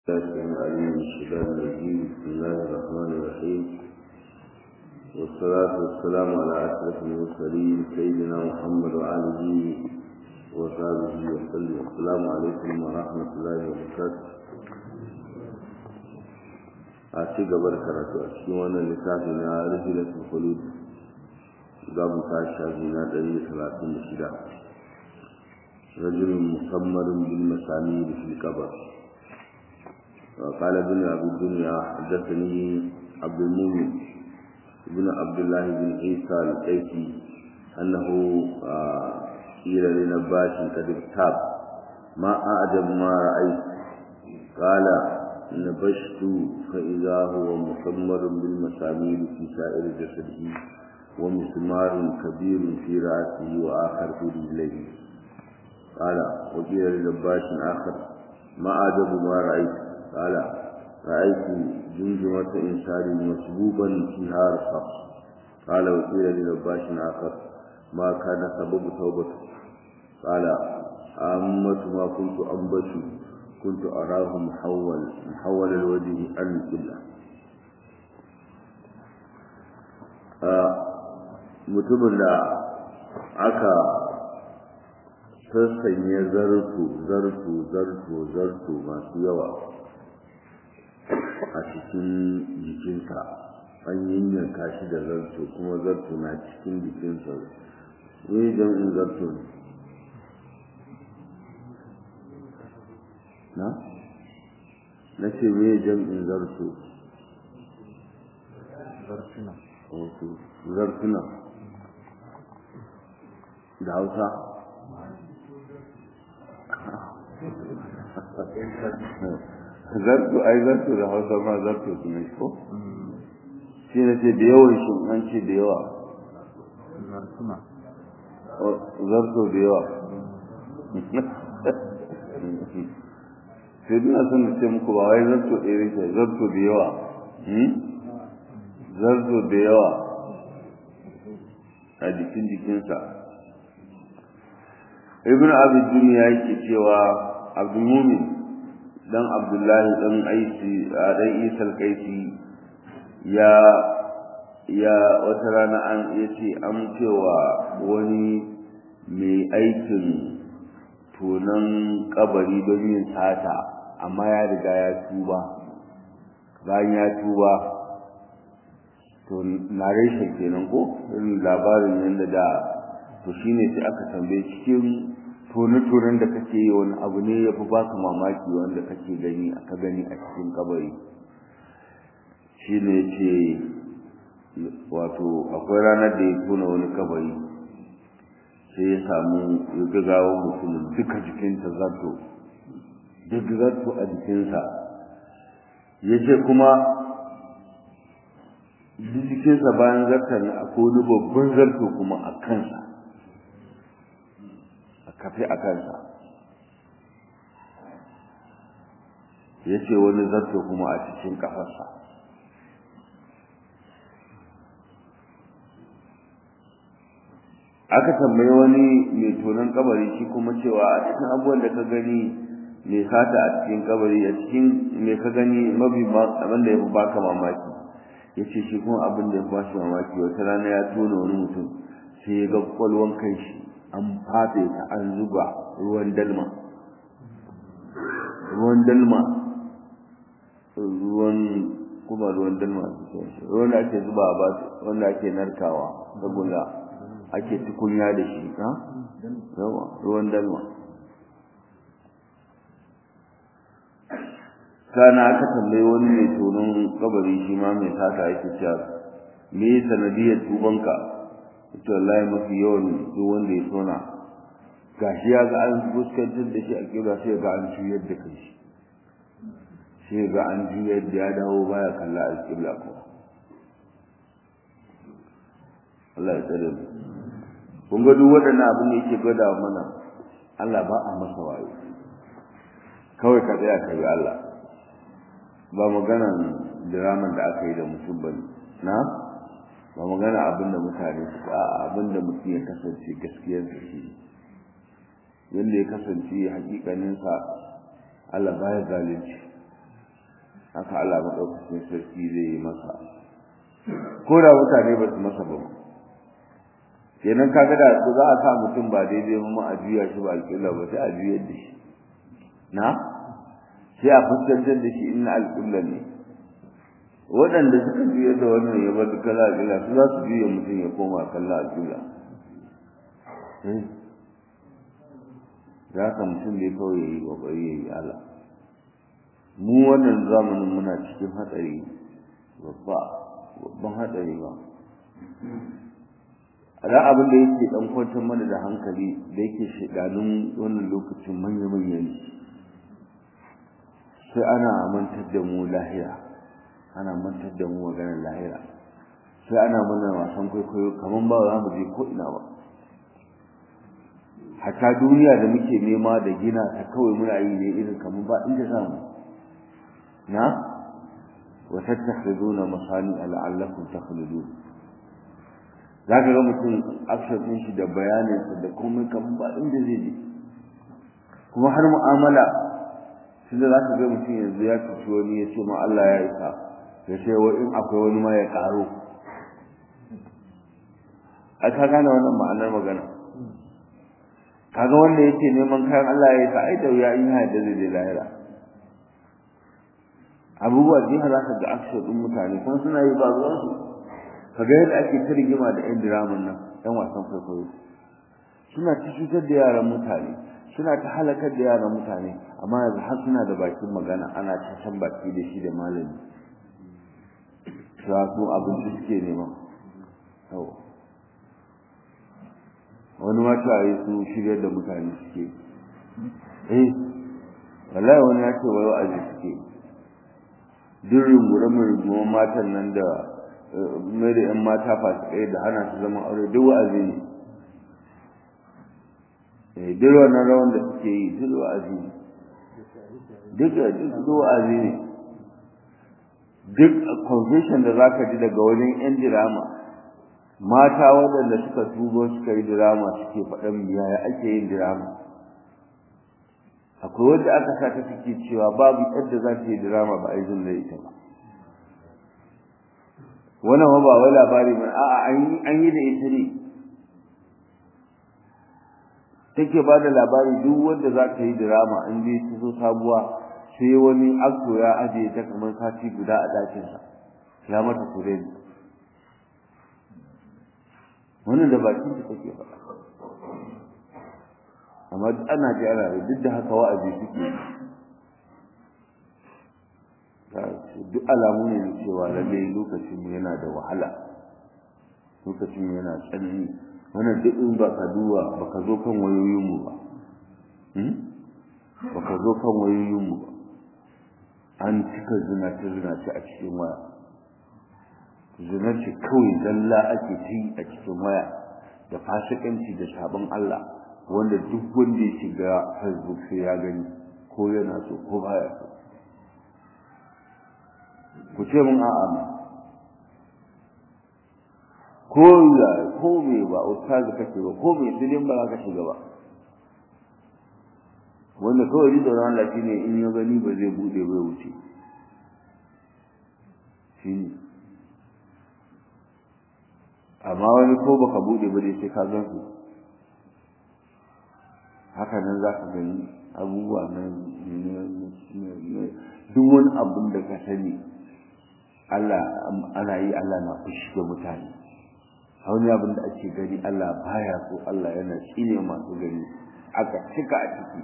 العليم الشباب الرجيم بسم الله الرحمن الرحيم والصلاة والسلام على أشرف المرسلين سيدنا محمد وآله وصحبه وسلم السلام عليكم ورحمة الله وبركاته a ci gaba da karatu a cikin wannan littafi na rijilatul khulud za mu tashi shafi na ɗari da talatin da shida rajulun musammarin bil masami da fil kabar وقال ابن أبي الدنيا حدثني عبد المؤمن ابن عبد الله بن عيسى القيسي أنه قيل لنباش قد اغتاب ما أعجب ما رأيت قال نبشت فإذا هو مسمر بالمسامير في سائر جسده ومسمار كبير في رأسه وآخر في رجليه قال وقيل لنباش آخر ما أعجب ما رأيت قال رأيت جمجمة إنسان مسبوبا فيها رصاص قال وقيل لنباش آخر ما كان سبب توبته قال أمة ما كنت أنبش كنت أراه محول محول الوجه عن القبلة mutumin da aka sassanya zarto zarto zarto zarto masu yawa a cikin jikinsa an yanyanka shi da zarto kuma zarto na cikin jikinsa ne jam'in zarto ne na? na ce me jam'in zarto zartuna zartuna da hausa zarto ai zarto da hausa ma zarto su ne ko shi na ce da yawan shi an ce da yawa zartuna zarto da yawa sai duna son da ce muku ba wai zarto ɗaya ne zarto da yawa zarto da yawa a jikin jikinsa ibn abid duniya yake cewa abdul mumin dan abdullahi dan aisi dan isal kaisi ya ya wata rana an yace an cewa wani mai aikin tonan kabari don yin sata amma ya riga ya tuba bayan ya tuba to narration kenan ko irin labarin yadda da to shine sai aka tambaye cikin tone-tonen da kake yi wani abu ne ya fi baka mamaki wanda kake gani aka gani a cikin kabari shi ne ce wato akwai ranar da ya tona wani kabari sai ya samu ya gagawa mutumin duka jikinsa zato duk zato a jikinsa ya ce kuma duk jikinsa bayan zartar akwai wani babban zarto kuma a kansa kafe a kansa ya ce wani zarto kuma a cikin kafarsa aka tambayi wani mai tonon kabari shi kuma cewa a cikin abubuwan da ka gani mai sata a cikin kabari a cikin mai ka gani mabi abin da ya fi baka mamaki ya ce shi kuma abin da ya fi bashi mamaki wata rana ya tona wani mutum sai ya ga kwalwan kan shi an fafe ta an zuba ruwan dalma ruwan dalma ruwan kuma ruwan dalma ruwan da ake zuba ba wanda ake narkawa saboda ake tukunya da shi ha yawa ruwan dalma kana aka tambayi wani mai tonon kabari shi ma mai sata yake cewa me sanadiyar tubanka ita wallahi mafi yawan duk wanda ya tona gashi ya ga an fuskantar da shi a kira sai ga an juyar da kai shi sai ga an juyar da ya dawo baya kalla a kibla ko Allah ya tsare mu kun ga duk waɗannan abin da yake gwada mana Allah ba a masa wayo kawai ka tsaya ka yi Allah ba maganan diraman da aka yi da mutum bane na ba magana abin da mutane suka a abin da mutum ya kasance gaskiyarsa shi yadda ya kasance hakikaninsa Allah baya zalunci haka Allah maɗaukacin sarki zai yi masa ko da mutane ba su masa ba kenan kaga da su za a sa mutum ba daidai ba a juya shi ba alƙibla ba sai a juyar da shi na sai a fuskantar da shi inna alƙibla ne waɗanda suka juya da wannan ya bar kala alƙibla su za su juya mutum ya koma kalla alƙibla za ka mutum ne kawai ya yi ƙoƙari ya yi Allah mu wannan zamanin muna cikin hatsari babba babban hatsari ba da abin da yake dan kwantar mana da hankali da yake shidanun wannan lokacin manya-manyan sai ana mantar da mu lahira ana mantar da mu maganar lahira sai ana mana wasan kwaikwayo kamar ba za mu je ko ina ba hatta duniya da muke nema da gina ta kawai muna yi ne irin kamar ba inda za mu na wa tattakhiduna masani la'allakum takhludun zaka ga mutum action din shi da bayanin sa da komai kamar ba inda zai je kuma har mu'amala tunda zaka ga mutum yanzu ya tafi wani ya ce ma Allah ya isa ya ce wa in akwai wani ma ya karo a ka gane wannan ma'anar magana kaga wanda yake neman kayan Allah ya isa ai da wuya in ya da zai lahira abubuwa da yawa zaka ga action din mutane kuma suna yi ba ruwan su kaga yadda ake ta rigima da yan diraman nan yan wasan kwaikwayo suna ta cutar da yaran mutane suna ta halakar da yaran mutane amma yanzu har suna da bakin magana ana ta san baki da shi da malami cewa su abinci suke nema yawa wani ma ta yi su shiryar da mutane suke eh wallahi wani ya ce wai wa'azi suke duk rungure rungumar matan nan da mai da yan mata fasikai da hana su zaman aure duk wa'azi ne eh duk wannan rawan da suke yi duk wa'azi ne duk duk wa'azi ne duk confession da zaka ji daga wajen yan dirama mata waɗanda suka tubo suka yi dirama suke faɗan yaya ake yin dirama akwai wanda aka sa ta suke cewa babu yadda za ta yi dirama ba a yi zin da ita ba wannan ba wai labari ba a'a an yi da ita ne take ba da labari duk wanda za ta yi dirama in dai ta zo sabuwa sai wani akto ya ajiye ta kamar sati guda a ɗakinsa ya mata kureni wannan da bakin ta take faɗa amma ana ji ana duk da haka wa'azi suke duk alamu ne da cewa lallai lokacin mu yana da wahala lokacin mu yana tsanani wannan duk in ba ka duba ba ka zo kan wayoyin mu ba ba ka zo kan wayoyin mu ba an cika zinace zinace a cikin waya zinace kawai zalla ake ci a cikin waya da fasikanci da sabon Allah wanda duk wanda ya shiga Facebook sai ya gani ko yana so ko baya so ku ce mun a'a ko ya ko me ba ustazi kake ba ko me dilin ba ka shiga ba wanda kawai ji tsoron Allah shine in ya gani ba zai bude bai wuce shine amma wani ko baka bude ba dai sai ka gan su haka nan za ka gani abubuwa na duk wani abin da ka sani Allah ana yi Allah na fushi da mutane wani abin da ake gani Allah baya so Allah yana tsine masu gani aka cika a ciki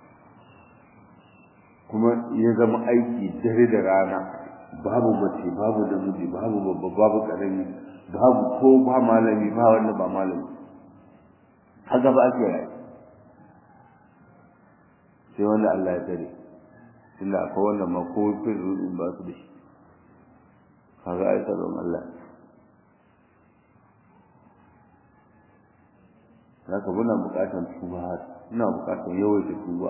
kuma ya zama aiki dare da rana babu mace babu namiji babu babba babu karami babu ko ba malami ba wanda ba malami haka ba ake rayu sai wanda Allah ya tare tunda akwai wanda ma ko fin rudin ba su da shi kaga ai tsaron Allah haka muna bukatar tuba muna bukatar yawaita tuba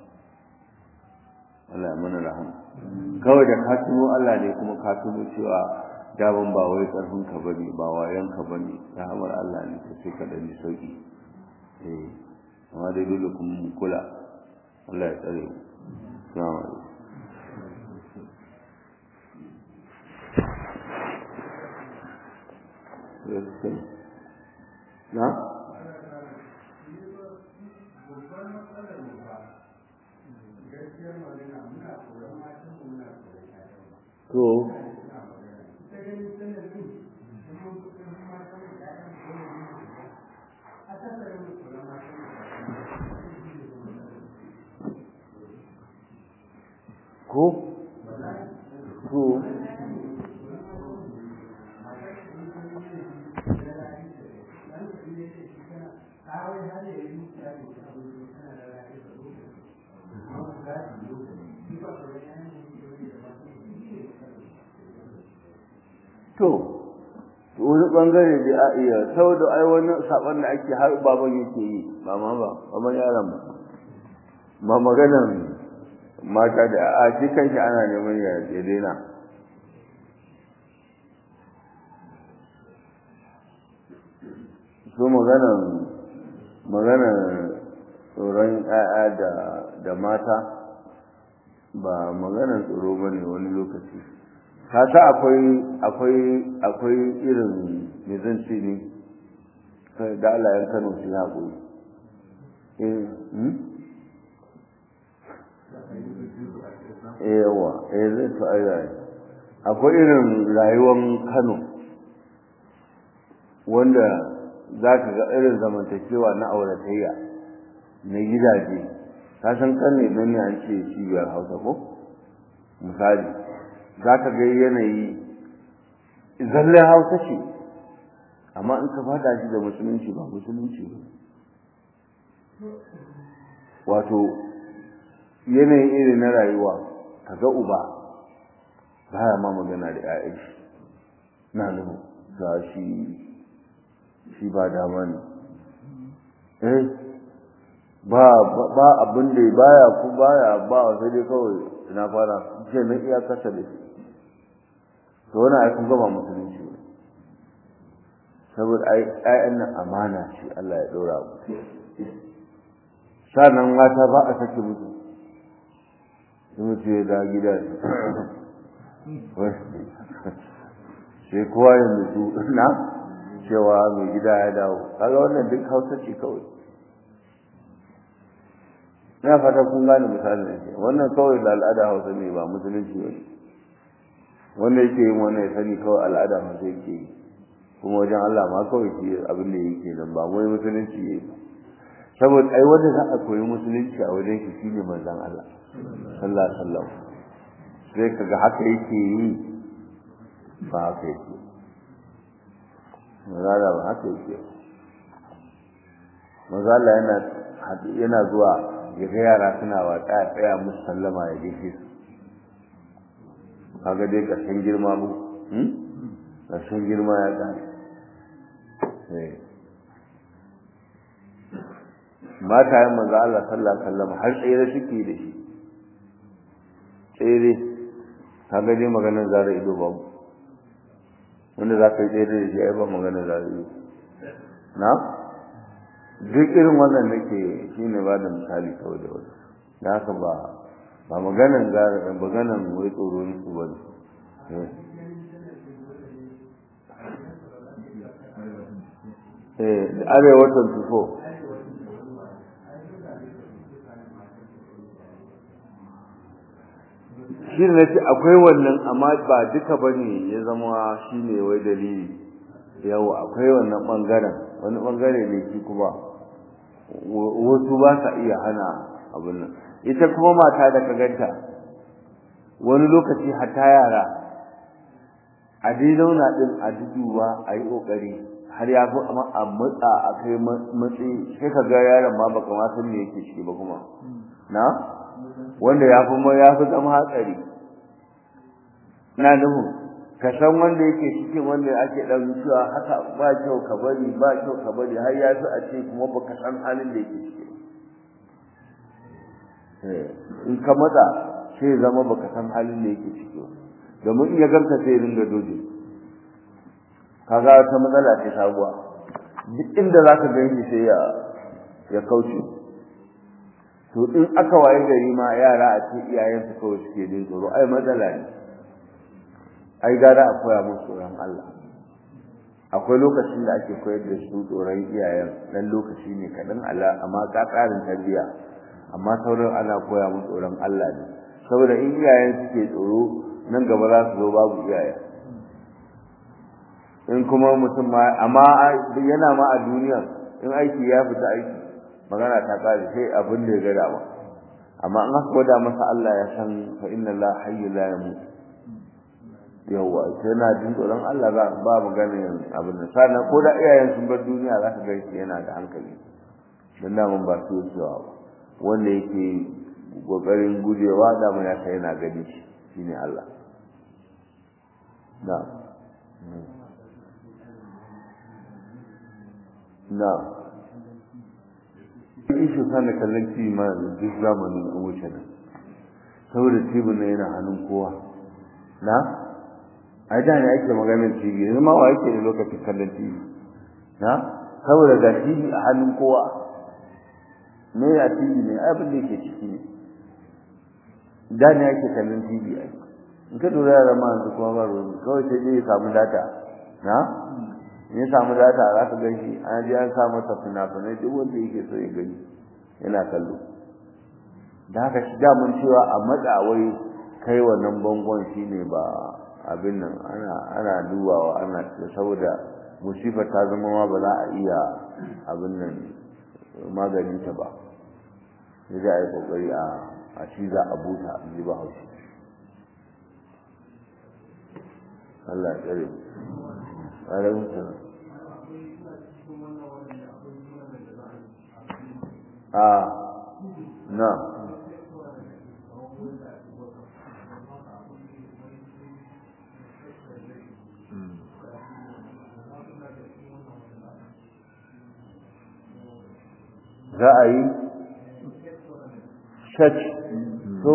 Allah ya mana rahama kawai da ka tuno Allah ne kuma ka tuno cewa daban ba wai karfin ka bane ba wayan ka bane rahamar Allah ne ta sai ka dani sauki eh amma dai dole kuma mu kula Allah ya tsare mu assalamu alaikum gaskiya na to ko to to wani bangare da a iya saboda ai wani saban da ake har baban yake yi ba ma ba baban yaron ba ba maganan mata da a shi kanshi ana neman ya ya daina so maganan maganan tsoron 'ya'ya da da mata ba maganan tsoro ba ne wani lokaci kasa akwai akwai akwai irin mizanci ne da Allah ya kano su haƙuri eh yawa eh zai to ai akwai irin rayuwar Kano wanda za ka ga irin zamantakewa na auratayya na gidaje ka san kan ne nan ne an ce cibiyar hausa ko misali za ka ga yanayi zallen hausa ce amma in ka fada shi da musulunci ba musulunci ba wato yanayin iri na rayuwa ka ga uba baya ma magana da 'ya'yan shi na nuhu ga shi shi ba dama ne eh ba ba abin da baya ku baya ba sai dai kawai ina fara ce na iya kasa da shi to wani ai kun gaba musulunci ne saboda ai ƴaƴan nan amana ce Allah ya ɗora mu sannan mata ba a sake musu sun mutu ya da gida sai kowa ya mutu na cewa mai gida ya dawo kaga wannan duk hausa ce kawai ina fata kun gane misalin ne wannan kawai da al'ada hausa ne ba musulunci ba wanda yake yin wannan ya sani kawai al'ada hausa yake yi kuma wajen Allah ma kawai shi abin da yake nan ba wai musulunci yayi ba saboda ai wanda za a koyi musulunci a wajen shi shine manzon Allah sallallahu alaihi wasallam sai kaga haka yake yi ba haka yake mazala ba haka yake mazala yana yana zuwa ya ga yara suna watsa ya tsaya musu sallama ya gaishe su kaga dai ƙarshen girma mu ƙarshen girma ya ƙare mata yin manzo Allah sallallahu alaihi wasallam har tsere suke da shi tsere kaga dai maganar zara ido ba mu wanda za ka yi tsere da shi ai ba maganar zara ido na duk irin wannan nake shine ba da misali kawai da wani da haka ba ba maganan gara maganan wai tsoro su ba ne eh arewa 24 shi ne ce akwai wannan amma ba duka bane ya zama shi ne wai dalili yawa akwai wannan bangaren wani bangare ne shi kuma wasu ba sa iya hana abin nan ita kuma mata da ka ganta wani lokaci hatta yara a dai zauna din a duduwa a yi kokari har ya fi a matsa a kai matsi sai ka ga yaron ma baka ma san me yake ciki ba kuma na wanda ya fi ya fi zama hatsari na nufin ka san wanda yake cikin wanda ake dan cewa haka ba kyau ka bari ba kyau ka bari har ya fi a ce kuma baka san halin da yake ciki in ka matsa sai zama baka san halin da yake ciki domin in ya ganka sai ringa doje kaga wata matsala ce sabuwa duk inda zaka gani sai ya ya kauce to in aka waye gari ma yara a ce iyayen su kawai suke jin tsoro ai matsala ne ai gara a koya musu tsoron Allah akwai lokacin da ake koyar da su tsoron iyayen dan lokaci ne kaɗan Allah amma ka ƙarin tarbiyya amma sauran ana koya mu tsoron Allah ne saboda in iyayen suke tsoro nan gaba za su zo babu iyayen in kuma mutum ma amma yana ma a duniya in aiki ya fita aiki magana ta kare sai abin da ya ga dama amma an aka gwada masa Allah ya san fa inna la hayyu la yamut yawa sai na jin tsoron Allah za ba magana yin abin da sana ko da iyayen sun bar duniya za ka ga shi yana da hankali dan da mun ba su cewa ba wanda yake kokarin gujewa da mun ya sai yana gani shi shine Allah na'am na ishe sana kallon tv ma duk zamanin an wuce nan saboda tv na yana hannun kowa na a da ne ake maganar tv yanzu ma wa yake da lokacin kallon tv na saboda ga tv a hannun kowa me ya tv ne abin da yake ciki ne da ne ake kallon tv ai in ka dora yara ma yanzu kuma ba ruwan kawai sai dai ya samu data na in ya samu data za ka gan shi an ji an sa masa fina-finai duk wanda yake so ya gani yana kallo da haka shi damun cewa a matsawai kai wannan bangon shi ne ba abin nan ana ana dubawa ana saboda musibar ta zama ma ba za a iya abin nan maganin ta ba sai dai a yi kokari a a ciza a buta a ji ba haushi Allah ya tsare mu alaikun salam a na za a yi church so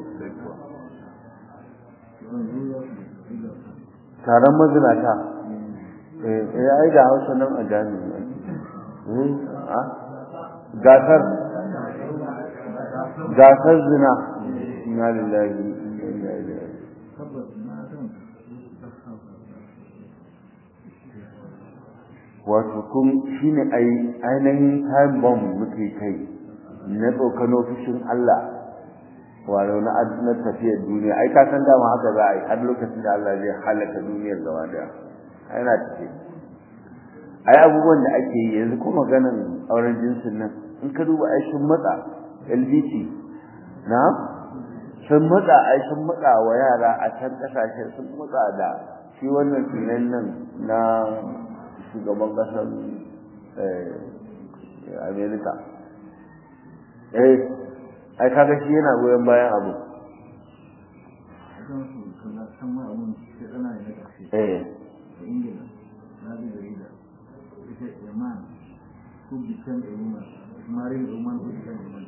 taron mazinata eh ai da hausa nan a jami'i eh a gasar gasar zina inna lillahi wa inna ilaihi wato kun shine ai ainihin time bomb muke kai na tsokano fushin Allah wato na na tafiyar duniya ai ka san dama haka za a yi har lokacin da Allah zai halaka duniyar gaba daya ai na tafi ai abubuwan da ake yi yanzu ko maganan auren jinsin nan in ka duba ai sun matsa LDT na sun matsa ai sun matsa wa yara a can kasashe sun matsa da shi wannan tunan nan na shugaban kasar Amerika eh ai kaga shi yana goyon bayan abu eh Ingila na bi jarida ita a man who became a woman marrying a woman who became a woman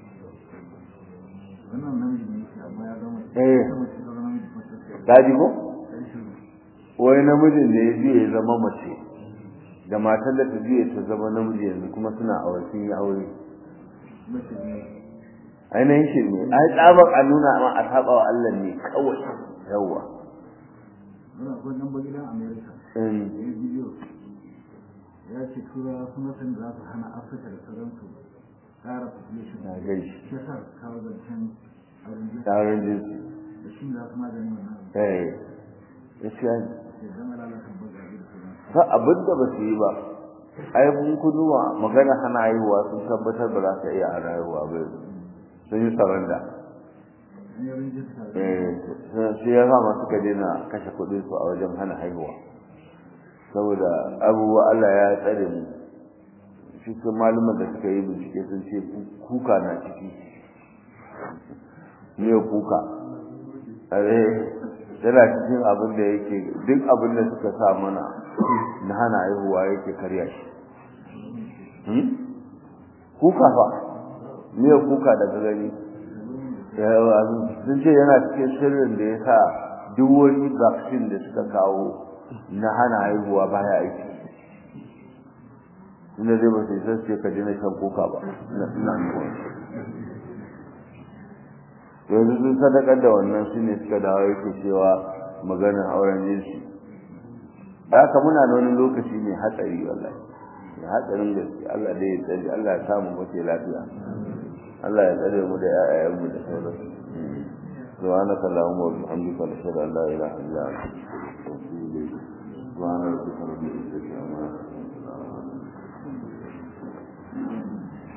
wannan namiji ne shi amma ya zama Eh. ita mace ta zama namiji kuma ta ce kaji ko ɗan shiru wai namijin da ya biye ya zama mace da matar da ta biye ta zama namiji yanzu kuma suna aure sun yi aure mace ne ainihin shi ne ai tsabar a nuna ma a saba wa Allah ne kawai yawwa wani akwai nan gidan america in ya yi bidiyo ya ce turawa suna san za su hana afirka da sauransu ƙara population na gaishe shi yasa su kawo zancen auren jinsi taron jinsi da shi ne za su magani wannan abu eh gaskiya ne sai zama lalata bagaje da sauransu ba abin da ba su yi ba ai mun kuduwa magana hana haihuwa sun tabbatar ba za ka iya hana haihuwa ba yanzu. sun yi saranda an yi rinjin tare eh sai ya sa suka daina kashe kuɗin su a wajen hana haihuwa saboda abubuwa Allah ya tsare mu shi sun malumar da suka yi bincike sun ce kuka na ciki miyar kuka are yana cikin abin da yake duk abin da suka sa mana na hana haihuwa yake karya shi Hmm? kuka fa miyar kuka daga gani yawa sun ce yana cikin sirrin da ya sa duk wani vaccine da suka kawo na hana haihuwa baya aiki inda zai ba su isa su ce ka daina shan kuka ba na na yanzu sun sadakar da wannan su ne suka dawo yake cewa maganar auren jinsi da haka muna da wani lokaci mai hatsari wallahi mai hatsarin gaske Allah dai ya tsare Allah ya samu mace lafiya Allah ya tsare mu da ƴaƴayen mu da sauransu سبحانك اللهم وبحمدك نشهد ان لا اله الا انت نستغفرك ونتوب اليك سبحان ربك رب العزه